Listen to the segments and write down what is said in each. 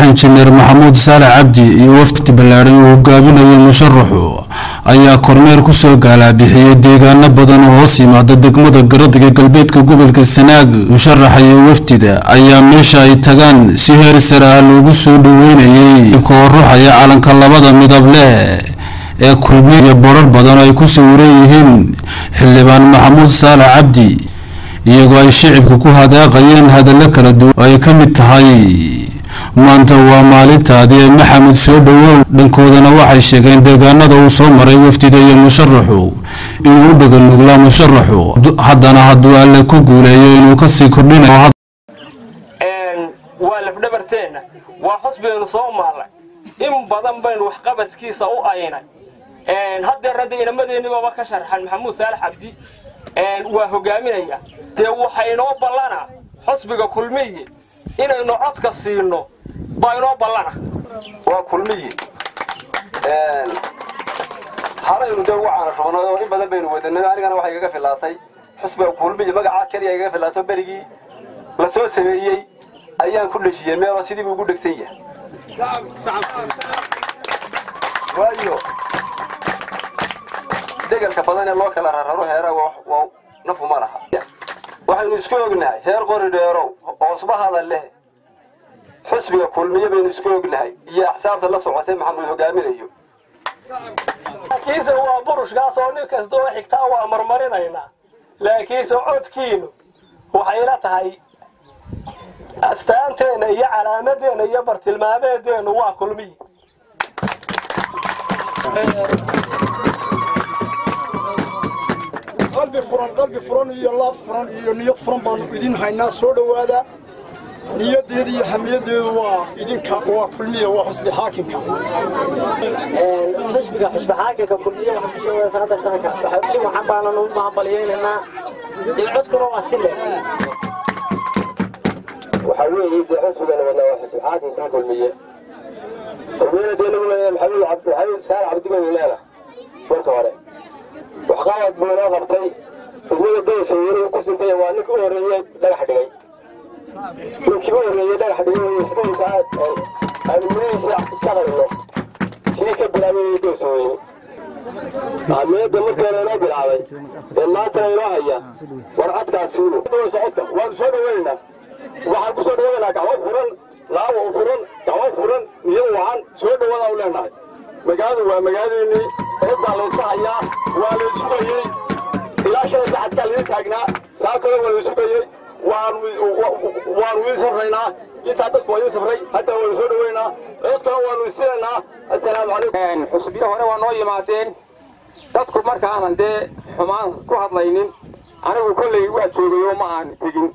injineer maxamuud saale cabdi iyo wafdi ballaadhan uu hogaaminayo musharaxu ayaa kormeer kusoo gaalaa-bixiyey deegaano badan oo hoos yimaada degmada garadiga galbeedka gobolka sanaag musharaxa iyo wafdida ayaa meesha ay tagaan si heer sare ah loogu soo dhaweynayay koo ruxaya calanka labada midab leh ee kulmiye iyo borar badan oo ay ku sawiran yihiin xildhibaan maxamuud saale cabdi iyagoo ay shicibka ku hadaaqayeen hadallo kala duwan oo ay ka mid tahay maanta waa maalintaadii ee maxamed soo dhowow dhankoodana waxay sheegeen deegaanada uu soo maray wafdida iyo musharaxu inuu u dhaganuglaa musharaxu haddana hadduu alle ku guuleeyo inuu kasii kordhinayo waa lafdhabarteenna waa xusbigaynu soo maarnay in badan baynu waxqabadkiisa u aynay haddeer hadda inamadeenibaba ka sharxan maxamuud saalax cabdi waa hogaaminaya dee waxa inoo ballana xusbiga kulmiyi inaynu codka siino baa inoo ballana waa kulmiyi haraynu dee ugu caanashubnay oo in badan baynu wadanay anigana waxay igaga filaatay xusbiga kulmiyi magacaa keliya igaga filaato berigii la soo sameeyey ayaan ku dheshiyey meeloo sidii buu ugu dhegsan yahay waayo degelka badan ee loo kala rararo heera waa nafu ma laha waxaynu isku ognahay heer qori dheerow hoosbahada leh xusbiga kulmiye baynu isku ognahay iyo axsaabta la socotay maxamuud hogaaminayo laakiinse waa burushkaas oo nin kasta oo xigtaa waa marmarinaynaa laakiinse codkiinu waxayla tahay astaanteenna iyo calaamadeenna iyo bartilmaameedeennu waa kulmiyi qalbi furan qalbi furan iyo laab furan iyo niyad furan baanu idin haynaa soo dhowaada niyadeeda iyo hamiyadeedu waa idinka waa kulmiya waa xusbi xaakimka xusbiga xusbi xaakimka kulmiya waxaa kusoo wada sanada sanadka waxaa si waxaan baanan u mahadbaliyeynaynaa dee codkuna waa si leh waxaa weeye dee xusbigana wadnaa waa xusbi xaakimka kulmiye kulmiyana dee lagu leeyahay maxamuud maxamuud saar cabdi baynu leenahay marka hore waxqabad buu inoo qabtay degmada daysa weli ku sintay waa ninka u horreeyey dhagax dhigay ninkii u horreeyey dhagax dhigay iskuulka aynu mirihiisa ka qarino kii ka bilaabay daysa weyne ahmiyadda markii hore inoo bilaabay ee maantana inoo haya war codkaas siinu socodka waanu soo dhaweynaynaa waxaan ku soo dhaweynaa gacmo furan laawa u furan gacmo furan niyad wacan soo dhawada u leenahay magaaladu waa magaaladeennii cod baa layska hayaa waa la isugayey ilaa shalay saxadkaa laga taagnaa saa kale waa la isugayey waanu idin safraynaa intaa dadku waa idin safray hadda waanu soo dhaweynaa codkana waanu isinaynaa assalaamu calaykum xusbiyo hore waa noo yimaadeen dadku marka aanan dee xumaan ku hadlaynin anigu kolley waa joogay oo ma aan tegin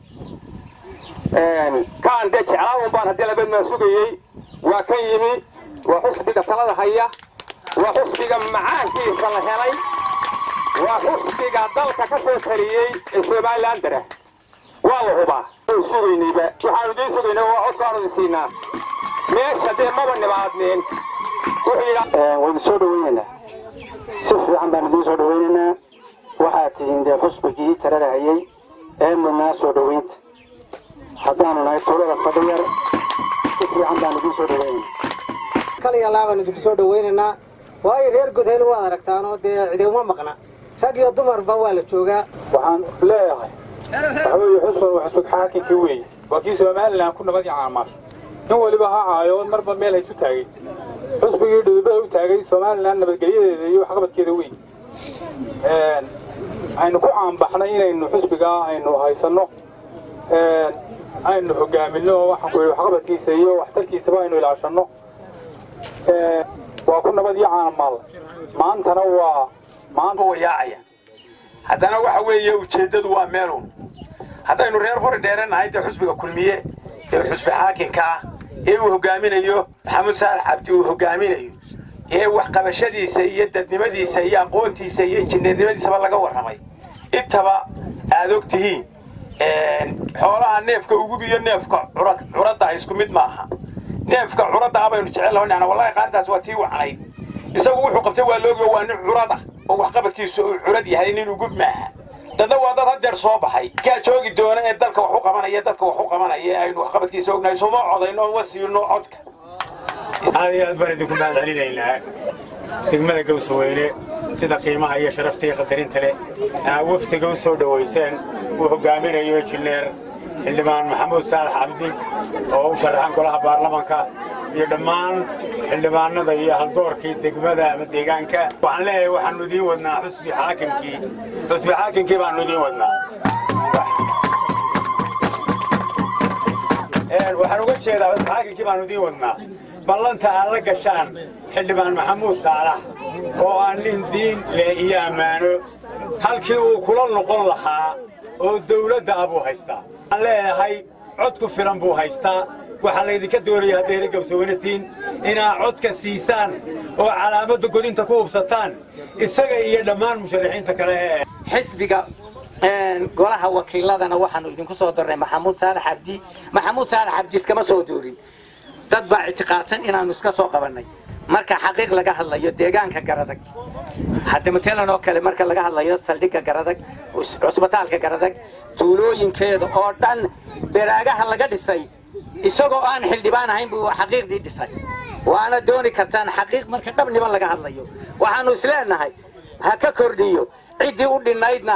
kaan dee jeclaawan baan haddii labeedmaa sugayey waa ka yimi waa xusbiga talada haya waa xusbiga macaankiisa la helay waa xusbiga dalka ka soo taliyey ee somalilan dara waa la hubaa sugaynayba waxaanu idiin sugaynay waa codkaanu idin siinaa meesha dee maba nimaadneen waynu soo dhaweynaynaa si fiican baan idiin soo dhaweynaynaa waxaad tihiin dee xusbigii talada hayay ee mudnaa soo dhaweynta haddaanu nahay tuulada fadhiyar si fiican baan idiin soo dhaweynaynaa kaliya laabaan idinku soo dhaweynaynaa waayo reer godheel waad aragtaanoo dee ciidama maqna rag iyo dumarba waa la joogaa waxaan leeyahay waxa weeye xusban waa xusbig xaakinkii weeye waa kii somalilan ku nabad caamaasho nin waliba ha caayo marba meel haysu taagay xusbigii dhudubada u taagay somalilan nabadgelyadeeda iyo waxqabadkeeda weyn aynu ku caanbaxnay inaynu xusbigaa aynu haysanno aynu hogaaminno waxaan ku yidhi waxqabadkiisa iyo waxtarkiisaba aynu ilaashanno waa ku nabad iyo caanamaal maantana waa maanta wayaacaya haddana waxa weeye ujeeddadu waa meelun haddaynu reer qori dheeranahay dee xusbiga kulmiye ee xusbi xaakinka ah ee uu hogaaminayo maxamuud saalax cabdi uu hogaaminayo ee waxqabashadiisa iyo dadnimadiisa iyo aqoontiisa iyo injineernimadiisaba laga warramay intaba aad og tihiin xoolaha neefka ugub iyo neefka curadda isku mid maaha neefka curadda ah baynu jecel lahonana wallahi qaarintaas waa tii wacnayd isagu wuxuu qabtay waa loogiyo waa nin curada oo waxqabadkiisu uu curad yahay nin ugub maaha dadna waa dad hadeer soo baxay kaa joogi doona ee dalka wax u qabanaya dadka wax u qabanaya ee aynu waxqabadkiisa ognahay sooma codayno oon wasiino codka aad iyo aad baan idinku mahad celinaynaa degmada gawsaweyne sida qiimaha iyo sharafta iyo qadarinta leh aa wafdiga u soo dhowayseen uu hogaaminayo injineer xildhibaan maxamuud saalax cabdi oo u sharaxan golaha baarlamanka iyo dhammaan xildhibaanada iyo haldoorkii degmada ama deegaanka waxaan leeyahay waxaannu idiin wadnaa xusbi xaakimkii xusbi xaakimkii baannu idiin wadnaa waxaan uga jeedaa xusbi xaakimkii baannu idiin wadnaa ballanta aad la gashaan xildhibaan maxamuud saalax oo aan nin diin leh iyo ammaano halkii uu kula noqon lahaa oo dawladda ah buu haystaa waxaan leeyahay cod ku filan buu haystaa waxaa laydinka doonaya hadday heri gabsaweynatiin inaad codka siisaan oo calaamadda godinta ku hubsataan isaga iyo dhammaan musharaxiinta kale ee xisbiga golaha wakiiladana waxaanu idinku soo darnay maxamuud saalax cabdi maxamuud saalax cabdi iskama soo doorin dad baa ictiqaadsan inaanu iska soo qabannay marka xaqiiq laga hadlayo deegaanka garadag hadda matalan oo kale marka laga hadlayo saldhigga garadag cusbitaalka garadag tuulooyinkeeda oo dhan beraagaha laga dhisay isagoo aan xildhibaan ahayn buu xaqiiqdii dhisay waana dooni kartaan xaqiiq marka dhabniba laga hadlayo waxaanu isleenahay ha ka kordhiyo ciddii u dhinnaydna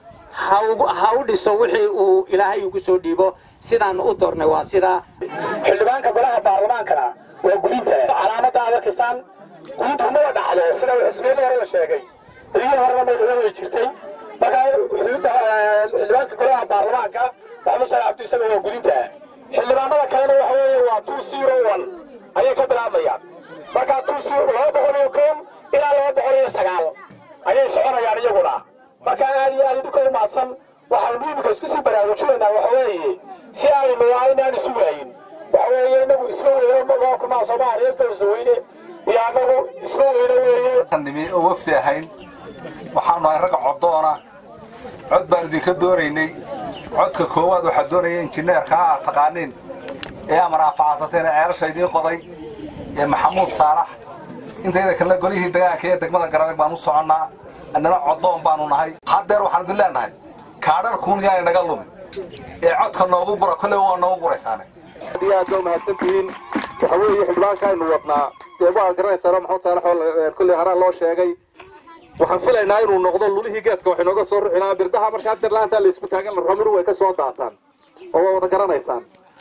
ha u dhiso wixii uu ilaahay ugu soo dhiibo sidaanu u doornay waa sidaa xildhibaanka golaha baarlamaankana waa gudinta calaamadda aad arkaysaan gudintu maba dhacdo sida uu xisbiyada hore la sheegay berigii horena maydhula way jirtay marka xudunta xildhibaanka golaha baarlamaanka maxamed sale cabdi isaga waa gudinta xildhibaanada kalena waxa weeye waa two zero one ayay ka bilaabayaan marka two zero laba boqol iyo kow ilaa laba boqol iyo sagaal ayay soconayaan iyaguna marka aad iyo aad idinka u mahadsan waxaanu imika isku sii baraarujinaynaa waxa weeye si aynu aynaan isu waayin waxa weeye inagu isma weyno magoo kunaa soomaaliya gawsaweyne iyo annagu isma weyno weeye nimi oo wafdi ahayn waxaanu ahay ragga coddoona cod baan idinka doonaynay codka koowaad waxaa doonaya injineerka aad taqaaniin ee amar aafacadsateen ee ceelasha idiin qoday ee maxamuud saalax intayda kalena golihii degaanka ee degmada garadag baan u soconnaa annana coddoon baanu nahay haddeer waxaan idin leenahay kaadharkuun yaana naga lumin ee codka noogu gura kolley waa noogu guraysaane aad iyo aad ba umahadsantihiin waxa weeye xildhibaanka aynu wadnaa dee waa garanaysaano maxamed saalax oo kolley haraan loo sheegay waxaan filaynaa inuu noqdo lulihii geedka wax inooga soo ruxinaa birdaha marka haddeer laantaa la isku taagan ramuru way ka soo daataan oo waa wada garanaysaan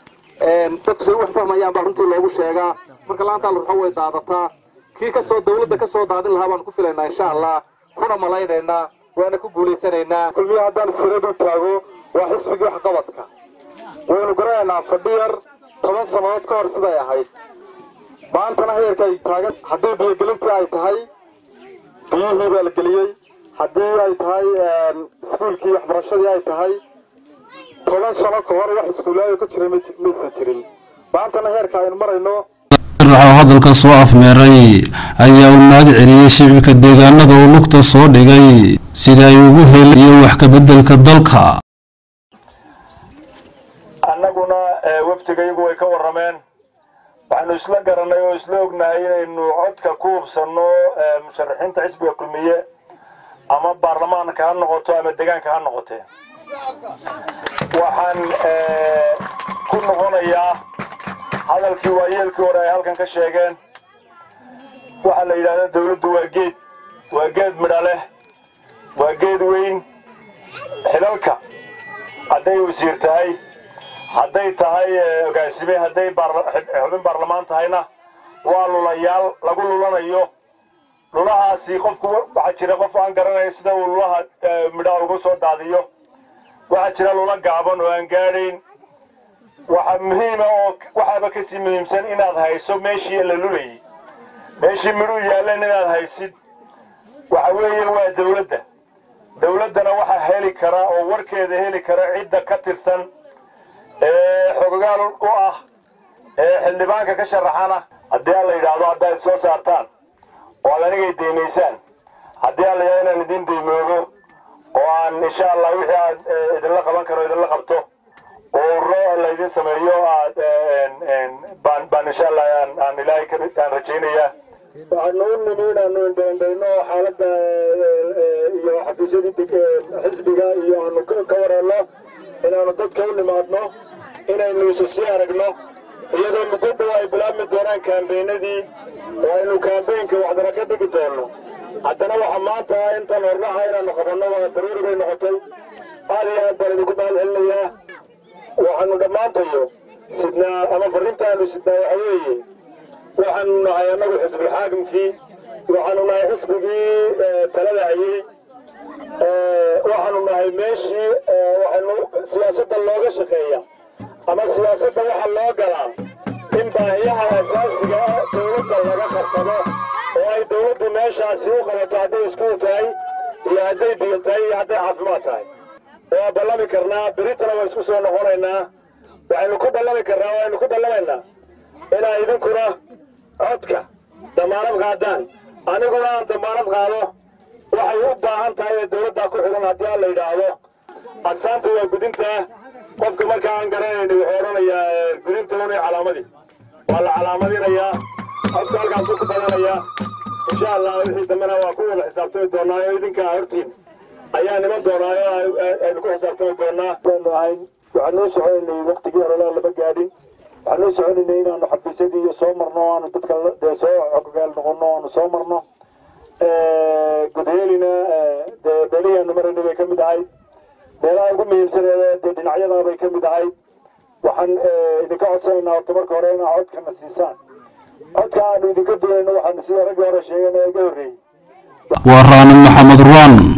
dadku say wax fahmayaan baa runtii loogu sheegaa marka laantaa la ruxo way daadataa kii kasoo dawladda ka soo daadin lahaa baanu ku filaynaa insha allah kuna malaynaynaa waana ku guulaysanaynaa kulmiye haddaan firad u taago waa xisbigii waxqabadka waynu garanaynaa fadhiyar toban sannadood ka hor siday ahayd maantana heerka ay taagan haddii biyogelintii ay tahay biyihii baa la geliyey haddii ay tahay iskuulkii waxbarashadii ay tahay toban sano ka hor wax iskuulaayo ka jiray maysan jirin maantana heerka aynu marayno raxoo hadalka soo afmeeray ayaa uu mahad celiyey shicibka deegaanada uu lugta soo dhigay sida ay ugu heliyo wax kabeddelka dalka annaguna wafdigayagu way ka warrameen waxaanu isla garanay oo isla ognahay inaynu codka ku hubsanno musharaxiinta xisbiga kulmiye ama baarlamaanka ha noqoto ama deegaanka ha noqotee waxaan ku noqonayaa hadalkii waayeelkii hore ay halkan ka sheegeen waxaa la yidhahdaa dawladdu waa geed waa geed midha leh waa geed weyn xilalka hadday wasiir tahay hadday tahay ogaasime hadday xubin baarlamaan tahayna waa lulayaal lagu lulanayo lulahaasi qofku waxaa jira qof aan garanayo sida uu lulaha midhaha uga soo daadiyo waxaa jira lula gaaban oo aan gaadhayn waxaa muhiima oo waxaaba kasii muhiimsan inaad hayso meeshii la lulayay meeshii midhuu yaalleen inaad haysid waxa weeye waa dawladda dawladdana waxaa heli kara oo warkeeda heli kara cidda ka tirsan ee xogogaal u ah ee xildhibaanka ka sharaxana haddii aan la yidhaahdo haddaad soo saartaan oo aad anigay deymaysaan haddii aan la yidhahdo inaan idin deymoogo oo aan insha allah wixii aad idinla qaban karo idinla qabto oo ro laydin sameeyo aad baan baan insha allah aan aan ilaahay ka aan rajaynayaa waxaanu u nimi inaanu indhaindhayno xaaladda iyo xafiisyadii xisbiga iyo aanu ka wareelno inaanu dadka u nimaadno inaynu isu sii aragno iyadoo muddo dhow ay bilaabmi doonaan kaambeenadii oo aynu kaambeenka waxdana ka dhigi doonno haddana waxa maanta intan hornaha inaanu qabanno waa daruuri bay noqotay aad iyo aad baan idinku mahad celinayaa waxaanu dhammaantayo sidnaa ama farrintaanu sidnaa waxa weeye waxaanu nahay annagu xisbulxaakimkii waxaanu nahay xisbigii talada hayey waxaanu nahay meeshii waxaynu siyaasadda looga shaqeeya ama siyaasadda waxa loo galaa in baahiyaha asaasiga ah dowladda laga qabsado oo ay dowladdu meeshaasi u qabato hadday iskuul tahay iyo hadday biyo tahay iyo hadday caafimaad tahay waa ballami karnaa beritana waa isku soo noqonaynaa waxaynu ku ballami karnaa waaynu ku ballamaynaa inaa idinkuna codka damaanad qaadaan aniguna aan damaanad qaado waxay u baahan tahay ee dowladdaa ku xidhan haddii aan la yidhaahdo astaantu waa gudintaa qofka markaa aan garanayni wuxuu odhanayaa gudinta unay calaamadii waa la calaamadinayaa codka halkaasuu ku badanayaa insha allah wixii dambena waa ku wada xisaabtami doonaa oo idinkaa hortiin ayaa niman doonaa oo aynu ku xisaabtami doonaa baanu ahayn waxaan noo soconaynay waktigii horelaa lama gaadhin waxaan noo soconaynay inaanu xafiisyadii iyo soo marno aanu dadka dee soo xogogaal noqono aanu soo marno gudheelina dee beelihii aanu maraynay bay ka mid ahayd meelaha ugu muhiimsaneeda dee dhinacyadaa bay ka mid ahayd waxaan idinka codsanaynaa horta marka hore inaa codkana siisaan codka aanu idinka dulayno waxaan sida raggii hore sheegeen ee iga horreeyey waa raanin maxamed ruwaan